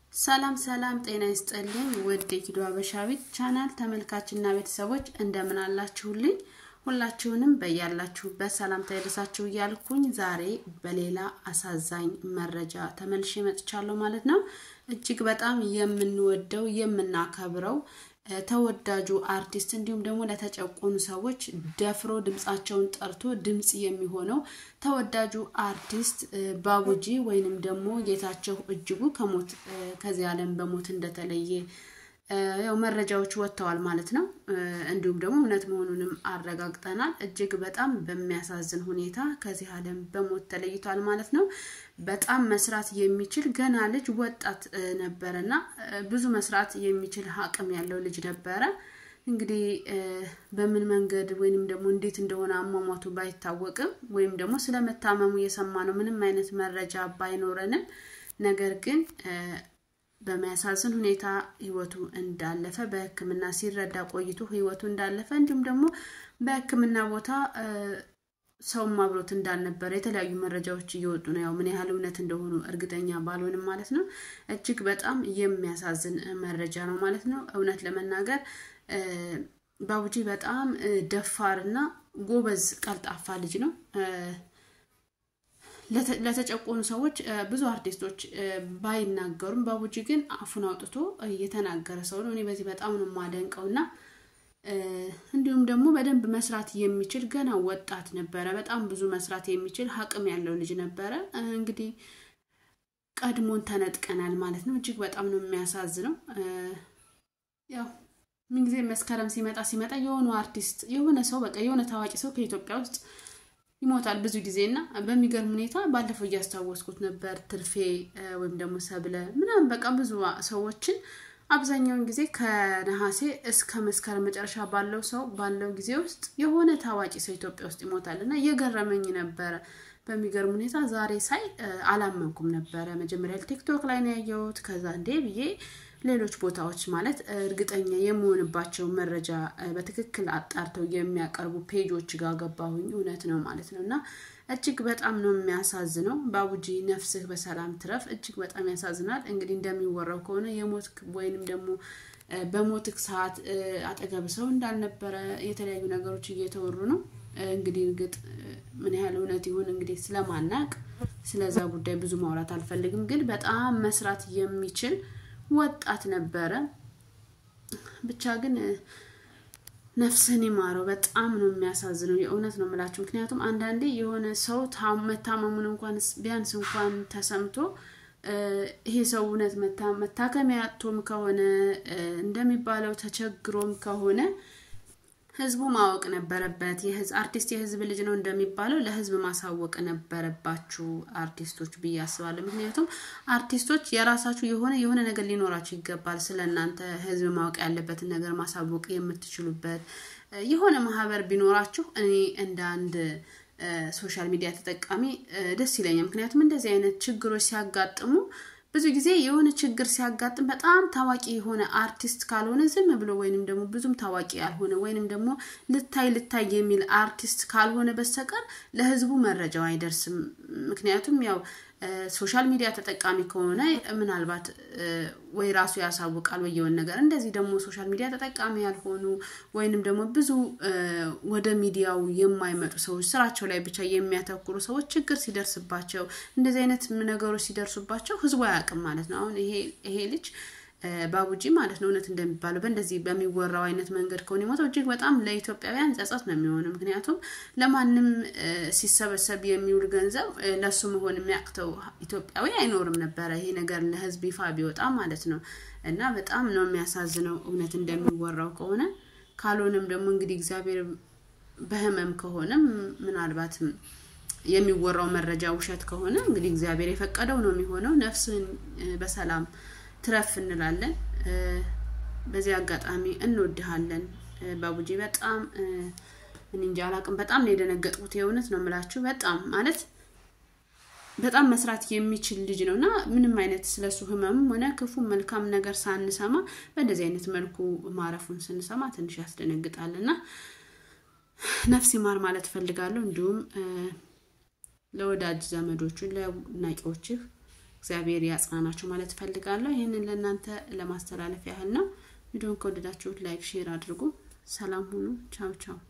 ሰላም ሰላም፣ ጤና ይስጥልኝ ውድ የኪዶ አበሻዊት ቻናል ተመልካችና ቤተሰቦች እንደምን አላችሁልኝ? ሁላችሁንም በያላችሁበት ሰላምታ ይድረሳችሁ እያልኩኝ ዛሬ በሌላ አሳዛኝ መረጃ ተመልሼ መጥቻለሁ ማለት ነው። እጅግ በጣም የምንወደው የምናከብረው ተወዳጁ አርቲስት እንዲሁም ደግሞ ለተጨቆኑ ሰዎች ደፍሮ ድምፃቸውን ጠርቶ ድምፅ የሚሆነው ተወዳጁ አርቲስት ባቡጂ ወይንም ደግሞ ጌታቸው እጅጉ ከሞት ከዚህ ዓለም በሞት እንደተለየ ያው መረጃዎች ወጥተዋል ማለት ነው። እንዲሁም ደግሞ እውነት መሆኑንም አረጋግጠናል። እጅግ በጣም በሚያሳዝን ሁኔታ ከዚህ ዓለም በሞት ተለይቷል ማለት ነው። በጣም መስራት የሚችል ገና ልጅ ወጣት ነበረ እና ብዙ መስራት የሚችል አቅም ያለው ልጅ ነበረ። እንግዲህ በምን መንገድ ወይንም ደግሞ እንዴት እንደሆነ አሟሟቱ ባይታወቅም ወይም ደግሞ ስለመታመሙ የሰማነው ምንም አይነት መረጃ ባይኖረንም ነገር ግን በሚያሳዝን ሁኔታ ህይወቱ እንዳለፈ በሕክምና ሲረዳ ቆይቶ ህይወቱ እንዳለፈ እንዲሁም ደግሞ በሕክምና ቦታ ሰውም አብሮት እንዳልነበረ የተለያዩ መረጃዎች እየወጡ ነው። ያው ምን ያህል እውነት እንደሆኑ እርግጠኛ ባልሆንም ማለት ነው። እጅግ በጣም የሚያሳዝን መረጃ ነው ማለት ነው። እውነት ለመናገር ባቡጂ በጣም ደፋርና ጎበዝ ቀልጣፋ ልጅ ነው። ለተጨቆኑ ሰዎች ብዙ አርቲስቶች ባይናገሩም ባቡጂ ግን አፉን አውጥቶ የተናገረ ሰው ነው። እኔ በዚህ በጣም ነው የማደንቀው እና እንዲሁም ደግሞ በደንብ መስራት የሚችል ገና ወጣት ነበረ። በጣም ብዙ መስራት የሚችል አቅም ያለው ልጅ ነበረ። እንግዲህ ቀድሞን ተነጥቀናል ማለት ነው። እጅግ በጣም ነው የሚያሳዝነው። ያው ምንጊዜ መስከረም ሲመጣ ሲመጣ የሆኑ አርቲስት የሆነ ሰው በቃ የሆነ ታዋቂ ሰው ከኢትዮጵያ ውስጥ ይሞታል ብዙ ጊዜ እና በሚገርም ሁኔታ ባለፈው እያስታወስኩት ነበር ትርፌ ወይም ደግሞ ሰብለ ምናምን በቃ ብዙ ሰዎችን አብዛኛውን ጊዜ ከነሐሴ እስከ መስከረም መጨረሻ ባለው ሰው ባለው ጊዜ ውስጥ የሆነ ታዋቂ ሰው ኢትዮጵያ ውስጥ ይሞታል እና እየገረመኝ ነበረ። በሚገርም ሁኔታ ዛሬ ሳይ አላመንኩም ነበረ። መጀመሪያ ቲክቶክ ላይ ነው ያየሁት። ከዛ እንዴ ብዬ ሌሎች ቦታዎች ማለት እርግጠኛ የምሆንባቸው መረጃ በትክክል አጣርተው የሚያቀርቡ ፔጆች ጋር ገባሁኝ። እውነት ነው ማለት ነው እና እጅግ በጣም ነው የሚያሳዝነው። ባቡጂ ነፍስህ በሰላም ትረፍ። እጅግ በጣም ያሳዝናል። እንግዲህ እንደሚወራው ከሆነ የሞት ወይንም ደግሞ በሞትክ ሰዓት አጠገብ ሰው እንዳልነበረ የተለያዩ ነገሮች እየተወሩ ነው። እንግዲህ እርግጥ ምን ያህል እውነት ይሁን እንግዲህ ስለማናቅ ስለዛ ጉዳይ ብዙ ማውራት አልፈልግም። ግን በጣም መስራት የሚችል ወጣት ነበረ። ብቻ ግን ነፍስህን ይማረው። በጣም ነው የሚያሳዝነው። የእውነት ነው የምላችሁ። ምክንያቱም አንዳንዴ የሆነ ሰው መታመሙን እንኳን ቢያንስ እንኳን ተሰምቶ ይሄ ሰው እውነት መታከሚያ አጥቶም ከሆነ እንደሚባለው ተቸግሮም ከሆነ ህዝቡ ማወቅ ነበረበት። አርቲስት የህዝብ ልጅ ነው እንደሚባለው ለህዝብ ማሳወቅ ነበረባችሁ አርቲስቶች ብዬ አስባለሁ። ምክንያቱም አርቲስቶች የራሳችሁ የሆነ የሆነ ነገር ሊኖራችሁ ይገባል። ስለ እናንተ ህዝብ ማወቅ ያለበትን ነገር ማሳወቅ የምትችሉበት የሆነ ማህበር ቢኖራችሁ እኔ እንደ አንድ ሶሻል ሚዲያ ተጠቃሚ ደስ ይለኛል። ምክንያቱም እንደዚህ አይነት ችግሮች ሲያጋጥሙ ብዙ ጊዜ የሆነ ችግር ሲያጋጥም በጣም ታዋቂ የሆነ አርቲስት ካልሆነ ዝም ብሎ ወይንም ደግሞ ብዙም ታዋቂ ያልሆነ ወይንም ደግሞ ልታይ ልታይ የሚል አርቲስት ካልሆነ በስተቀር ለህዝቡ መረጃው አይደርስም። ምክንያቱም ያው ሶሻል ሚዲያ ተጠቃሚ ከሆነ ምናልባት ወይ ራሱ ያሳውቃል ወይ የሆነ ነገር። እንደዚህ ደግሞ ሶሻል ሚዲያ ተጠቃሚ ያልሆኑ ወይንም ደግሞ ብዙ ወደ ሚዲያው የማይመጡ ሰዎች፣ ስራቸው ላይ ብቻ የሚያተኩሩ ሰዎች ችግር ሲደርስባቸው እንደዚህ አይነት ነገሮች ሲደርሱባቸው ህዝቡ አያውቅም ማለት ነው። አሁን ይሄ ልጅ ባቡጂ ማለት ነው እውነት እንደሚባለው በእንደዚህ በሚወራው አይነት መንገድ ከሆነ የሞተው እጅግ በጣም ለኢትዮጵያውያን ጸጸት ነው የሚሆነው። ምክንያቱም ለማንም ሲሰበሰብ የሚውል ገንዘብ ለሱ መሆን የሚያቅተው ኢትዮጵያዊ አይኖርም ነበረ። ይሄ ነገር ለህዝብ ይፋ ቢወጣ ማለት ነው እና በጣም ነው የሚያሳዝነው እውነት እንደሚወራው ከሆነ ካልሆነም ደግሞ እንግዲህ እግዚአብሔር በህመም ከሆነም ምናልባትም የሚወራው መረጃ ውሸት ከሆነ እንግዲህ እግዚአብሔር የፈቀደው ነው የሚሆነው። ነፍስን በሰላም ትረፍ እንላለን። በዚህ አጋጣሚ እንወድሃለን ባቡጂ። በጣም እኔ እንጃ አላቅም። በጣም ነው የደነገጥኩት። የእውነት ነው የምላችሁ። በጣም ማለት በጣም መስራት የሚችል ልጅ ነው እና ምንም አይነት ስለሱ ህመምም ሆነ ክፉ መልካም ነገር ሳንሰማ በእንደዚህ አይነት መልኩ ማረፉን ስንሰማ ትንሽ ያስደነግጣል እና ነፍስ ይማር ማለት እፈልጋለሁ። እንዲሁም ለወዳጅ ዘመዶቹ ለአድናቂዎችህ እግዚአብሔር ያጽናናችሁ ማለት እፈልጋለሁ። ይህንን ለእናንተ ለማስተላለፍ ያህል ነው። ቪዲዮን ከወደዳችሁት ላይክ፣ ሼር አድርጉ። ሰላም ሁኑ። ቻው ቻው